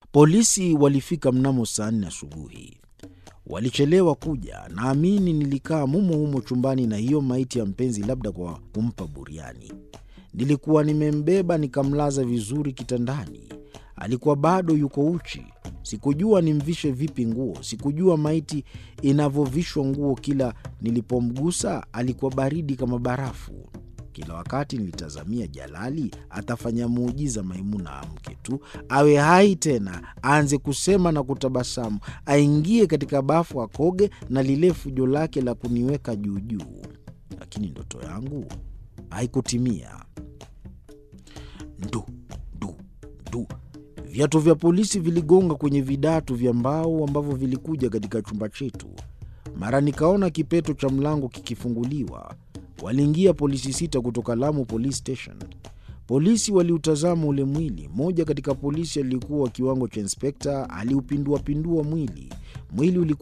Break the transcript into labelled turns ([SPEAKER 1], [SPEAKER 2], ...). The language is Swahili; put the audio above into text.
[SPEAKER 1] Polisi walifika mnamo saa nne asubuhi. Walichelewa kuja. Naamini nilikaa mumo humo chumbani na hiyo maiti ya mpenzi, labda kwa kumpa buriani. Nilikuwa nimembeba nikamlaza vizuri kitandani. Alikuwa bado yuko uchi. Sikujua nimvishe vipi nguo. Sikujua maiti inavyovishwa nguo. Kila nilipomgusa alikuwa baridi kama barafu. Kila wakati nilitazamia Jalali atafanya muujiza, Maimuna amke tu, awe hai tena, aanze kusema na kutabasamu, aingie katika bafu akoge na lile fujo lake la kuniweka juujuu. Lakini ndoto yangu haikutimia. Ndu ndu ndu, viatu vya polisi viligonga kwenye vidatu vya mbao ambavyo vilikuja katika chumba chetu. Mara nikaona kipeto cha mlango kikifunguliwa. Waliingia polisi sita kutoka Lamu Police Station. Polisi waliutazama ule mwili. Mmoja katika polisi aliyekuwa wa kiwango cha inspekta aliupinduapindua mwili. Mwili ulikuwa